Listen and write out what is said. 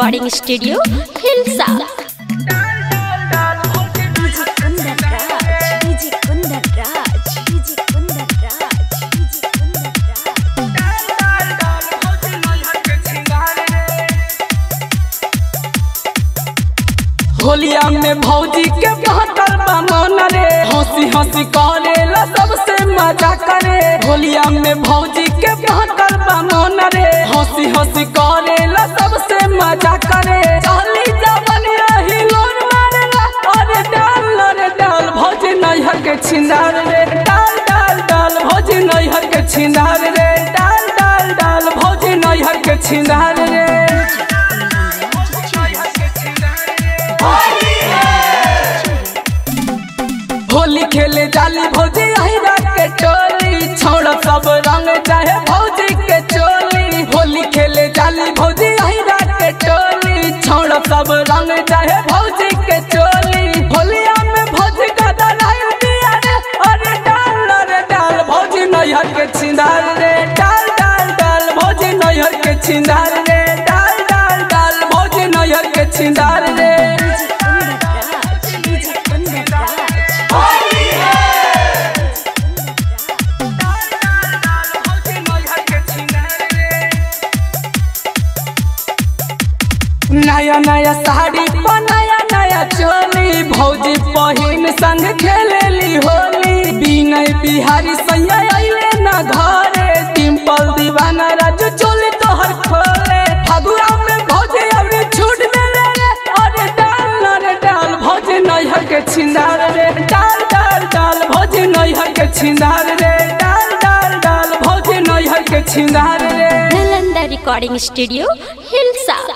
recording studio Hilsa DJ Kundan Raj DJ Kundan Raj DJ Kundan Raj DJ Kundan Raj होलिया में भौजी के बहत्तर मन रे हंसी हंसी करेला सबसे मजा करे होलिया में भौजी के बहत्तर मन रे हंसी हंसी करेला सबसे मजा करे चली जवन रही लोन मारेला अरे डाल रे डाल भौजी नैहर के छिंदार रे डाल डाल डाल भौजी नैहर के छिंदार रे डाल डाल डाल भौजी नैहर के छिंदार रे होली खेले जाली भौजी अहिरा के टोली छोड़ सब रंग चाहे भौजी के चोली होली खेले जाली भौजी अहिरा के टोली छोड़ सब रंग चाहे भौजी के चोली होलिया में भौजी का दलाई दिया रे अरे डाल रे डाल भौजी नैहर के छिंदार रे डाल डाल डाल भौजी नैहर के छिंदार रे डाल डाल डाल भौजी नैहर के छिंदार रे डीजे कुंदन राज डीजे कुंदन राज नया नया साड़ी पर नया नया चोली भौजी पहिन संग खेलेली होली बिनय बिहारी सैया अइले न घरे टिम्पल दीवाना राजू चोली तोहर खोले फगुआ में भौजी अबरी छूट देले रे अरे डाल रे डाल भौजी नैहर के छिंदार रे डाल डाल डाल भौजी नैहर के छिंदार रे डाल डाल डाल भौजी नैहर के छिंदार रे नालंदा रिकॉर्डिंग स्टूडियो हिलसा